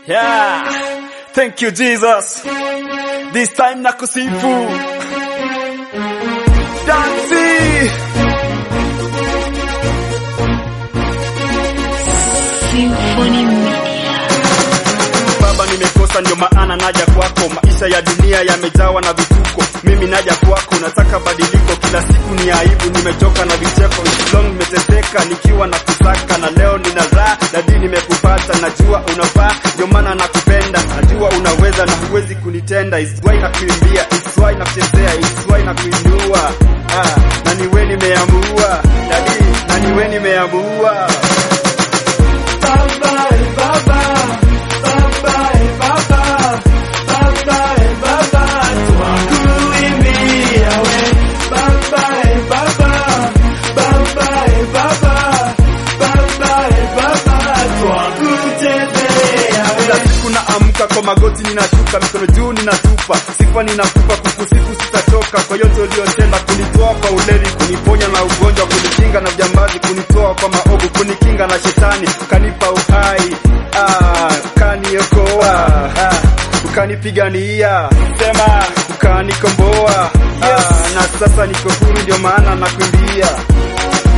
Yeah. Thank you Jesus. This time nakusifu. Dansi. Symphony Media. Baba nimekosa ndio maana naja kwako. Maisha ya dunia yamejawa na vituko, mimi naja kwako, nataka badiliko. Kila siku ni aibu, nimechoka na vicheko. It's long nimeteseka nikiwa na kusaka, na leo nina raha dadi, nimekupata. Najua unafaa, ndio maana nakupenda. Najua unaweza na huwezi kunitenda. It's why nakuimbia, it's why nakuchezea, it's why nakuinua. Ah, na niwe nimeamua dadi, na niwe nimeamua Baba, eh, baba, baba, eh, baba, baba, eh, baba, twakuimbia we. Baba, eh, baba, baba, eh, baba, baba, eh, baba, twakuchezea we. Kila siku naamka kwa magoti ninashuka, mikono juu ninatupa, sifa ninakupa, kukusifu sitachoka, kwa yote uliyotenda, kunitoa kwa ulevi, kuniponya na ugonjwa, kunikinga na jambazi, kunitoa kwa maovu, kunikinga na shetani, ukanipa uhai, ah, ukaniokoa, ah, ukanipigania, sema ukanikomboa, ah, na sasa niko huru, ndio maana nakuimbia